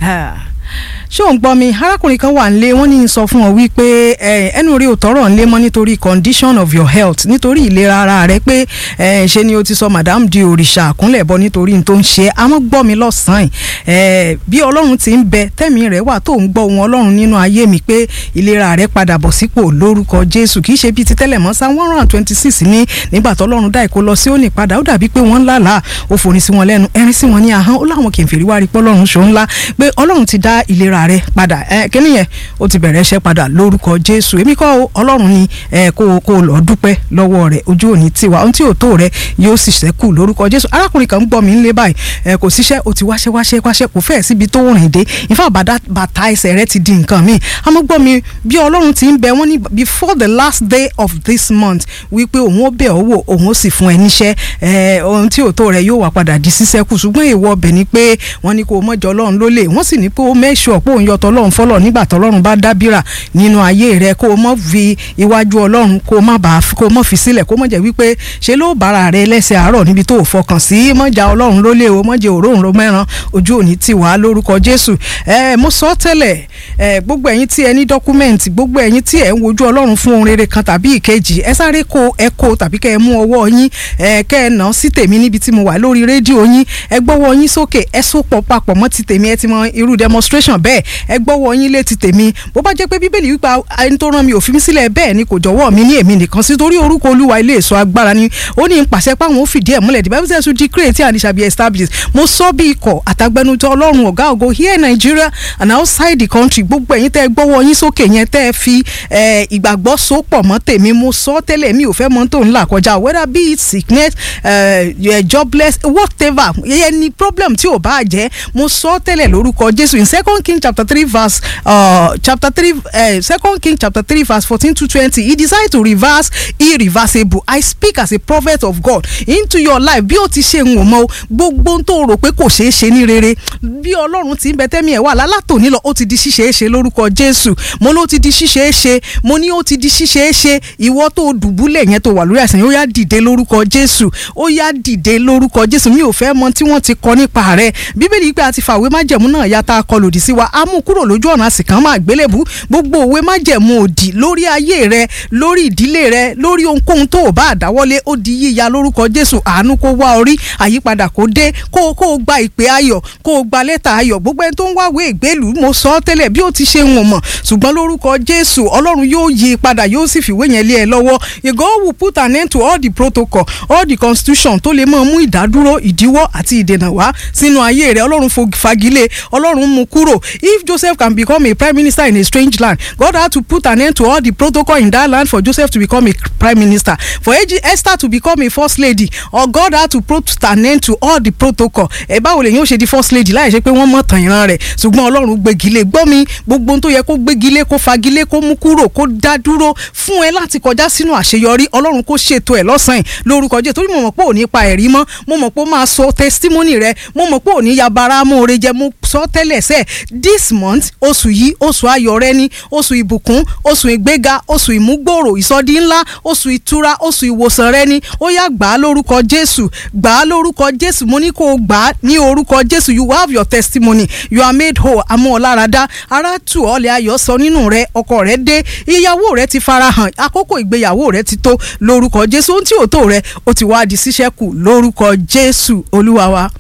ṣé ò ń gbọ́ mi arákùnrin kan wà nílé wọ́n ní í sọ fún ọ wípé ẹnu rí òtọ́rọ̀ ńlé mọ́ nítorí condition of your health nítorí ìlera ara rẹ pé ṣe ni o ti sọ madam di òrìṣà àkúnlẹ̀ bọ nítorí n tó ń ṣe àmọ́ gbọ́ mi lọ́sàn-án bí ọlọ́run ti ń bẹ tẹ́mi rẹ̀ wà tó ń gbọ́ ohun ọlọ́run nínú ayé mi pé ìlera rẹ padà bọ̀ sípò lórúkọ jésù kì í ṣe bíi ti tẹ́lẹ̀ mọ́ sáà one hundred and twenty six ní nígbà tó ọlọ́run dá ìkó lọ sí òní padà ó dàbí pé wọ́n ń lálàá ó forin sí wọn lẹ́nu ẹrin sí wọn ní ahọ́n ó láwọn kèfèrí wá rí pé ọlọ́run ṣó ńlá pé ọlọ́run ti dá ìlera rẹ padà ẹ kíní yẹn ó ti bẹ̀rẹ̀ iṣẹ́ padà lórúkọ jésù èmi kọ́ ọlọ́run ni ẹ kó kó lọ dúpẹ́ lọ́wọ́ rẹ ojú òní tiwa ohun tí ò tó rẹ yóò sì ṣẹ́kù lórúkọ jésù arákùnrin kan ń gbọ́ mi ńlé báyìí ẹ kò síṣẹ́ o ti wáṣẹ́ wáṣẹ́ wáṣẹ́ kò fẹ́ẹ̀ síbi tó rìn dé ìfá bàtà ẹsẹ̀ rẹ ti di nǹkan míì àmọ́ gbọ́ mi bí ọlọ́run ti ń bẹ wọ́n ní before the last day of this month wípé òun ó bẹ̀ ọ́ wò òun ó sì fún ẹ níṣẹ́ ẹ ohun tí ò tó rẹ yóò wá padà di sísẹ́kù ṣùgbọ́n èèwọ̀ ọbẹ̀ ni pé wọ́n ní kó o mọ̀jọ ọlọ́run lólè wọ́n sì ní pé ó mẹ́ṣọ̀ pé òun yọtọ̀ ọlọ́run fọlọ́ nígbà tọ́lọ́run bá dábìrà nínú ayé rẹ kó o mọ̀ fi iwájú ọlọ́run kó o má bàa kó o mọ̀ fi sílẹ̀ kó o mọ̀ jẹ́ wípé ṣe ló bára rẹ lẹ́sẹ̀ àárọ̀ níbi tó o fọkàn sí mọ̀jà ọlọ́run lólè o mọ̀jẹ̀ òróǹro mẹ́ran ojú òní ti wà lórúkọ jésù ẹ mo sọ tẹ́lẹ̀ ẹ gbogbo ẹ̀yin tí ẹ ní dọ́kúmẹ́ǹtì gbogbo ẹ̀yin tí ẹ ń wojú ọlọ́run fún ohun rere kan tàbí ìkejì ẹ sáré kó ẹ kó tàbí kẹ́ ẹ mú ọwọ́ yín ẹ kẹ́ ẹ nà sí tèmi níbi tí mo wà lórí rédíò yín ẹ gbọ́wọ́ yín sókè ẹ sopọ̀ papọ̀ mọ́ ti tèmi ẹ ti mọ irú demonstration bẹ́ẹ̀ ẹ gbọ́wọ́ yín létí tèmi bó bá jẹ́ pé bíbélì wípé ẹni tó rán mi ò fi mí sílẹ̀ bẹ́ẹ̀ ni kò jọ̀wọ́ mi ní èmi nìkan sí torí orúkọ olúwa ilé èso agbára ni ó ní pàṣẹ páwọn ó fìdí ẹ̀ múlẹ̀ the bible says to declare tí àníṣà be established mo sọ bí ikọ̀ àtàgbẹnutọ ọlọ́run ọ̀gá ògo here in Nigeria and outside the country gbogbo ẹ̀yin tẹ́ ẹ gbọ́wọ́ yín sókè yẹn tẹ́ ẹ fi ìgbàgbọ́ so pọ̀ mọ́ tèmi mo sọ tẹ́lẹ̀ mi ò fẹ́ mọ́ tó ń là kọjá whether be it sickness uh, jobless whatever yẹn ni problem tí ò bá jẹ́ mo sọ tẹ́lẹ̀ lórúkọ Jésù in second king chapter three verse uh, chapter three uh, second king chapter three verse fourteen to twenty he decided to reverse irreversible I speak as a prophet of God into your life bí o ti ṣe ń wò mọ́ gbogbo tó rò pé kò ṣeé ṣe ní rere bí Ọlọ́run ti ń bẹ tẹ́mi ẹ̀ wà lálátòní lọ ó ti di ṣíṣeé ṣe lórúkọ Jésù mo ló ti di ṣíṣeé ṣe mo ní ó ti di ṣíṣeé ṣe ìwọ tó dùbúlẹ̀ yẹn tó wà lórí àìsàn ó yá dìde lórúkọ Jésù ó yá dìde lórúkọ Jésù mi ò fẹ́ mọ tí wọ́n ti kọ nípa rẹ̀ bíbélì pé a ti fàwé májẹ̀mú náà ya tá a kọ lòdì sí wa á mú kúrò lójú ọ̀nà àsìkàn máa gbélébú gbogbo òwe májẹ̀mú òdì lórí ayé rẹ lórí ìdílé rẹ lórí ohunkóhun tó o bá àdáwọ́lé ó di yíya lórúkọ Jésù àánú kó wá orí àyípadà kó dé kó kó o gba ìpè ayọ̀ kó o gba lẹ́tà ayọ̀ gbogbo ẹni tó ń wáwé ìgbélú mo sọ ọ́ tẹ́lẹ̀ bí ó ti ṣe wọ̀n mọ̀ ṣùgbọ́n lórúkọ Jésù Ọlọ́run yóò yí i padà yóò sì fìwé yẹn lé ẹ lọ́wọ́ God will put an end to all the protocol all the constitution tó lè máa mú ìdádúró ìdíwọ́ àti ìdènà wá sínú ayé rẹ Ọlọ́run fagilé Ọlọ́run mú kúrò if Joseph can become a prime minister in a strange land God had to put an end to all the protocol in that land for Joseph to become a prime minister for Esther to become a first lady or God had to put an end to all the protocol ẹ báwo lèyìn ó ṣe di first lady láì ṣe pé wọ́n mọ̀ tàn ìran rẹ̀ ṣùgbọ́n Ọlọ́run gbégilé gbọ́ mi gbogbo ohun tó yẹ kó gbégilé kó fagilé kó mú kúrò kó dá dúró fún ẹ láti kọjá sínú àṣeyọrí Ọlọ́run kó ṣètò ẹ̀ lọ́sàn-án lórúkọ Jésù torí mo mọ̀ pé ò ní pa ẹ̀rí mọ́ mo mọ̀ pé ó máa sọ testimony rẹ mo mọ̀ pé ò ní yabara mọ́ọ̀rẹ́ jẹ mo sọ tẹ́lẹ̀ sẹ́ this month oṣù yìí oṣù ayọ̀ rẹ ni oṣù ìbùkún oṣù ìgbéga oṣù ìmúgbòòrò ìsọdí ńlá oṣù ìtura oṣù ìwòsàn rẹ ni ó yá gbà á lórúkọ Jésù gbà á lórúkọ Jésù mo ní kó o gbà á ní orúkọ Jésù you have your testimony you are made whole àmọ́ ọ̀làràdá ara tù ọ́ lẹ́ ayọ̀ sọ nínú rẹ ọkọ rẹ dé ìyàwó rẹ ti farahàn àkókò ìgbéyàwó rẹ ti tó lórúkọ Jésù ohun tí ò tó rẹ ó ti wá di ṣíṣẹ́kù lórúkọ Jésù Olúwa wa.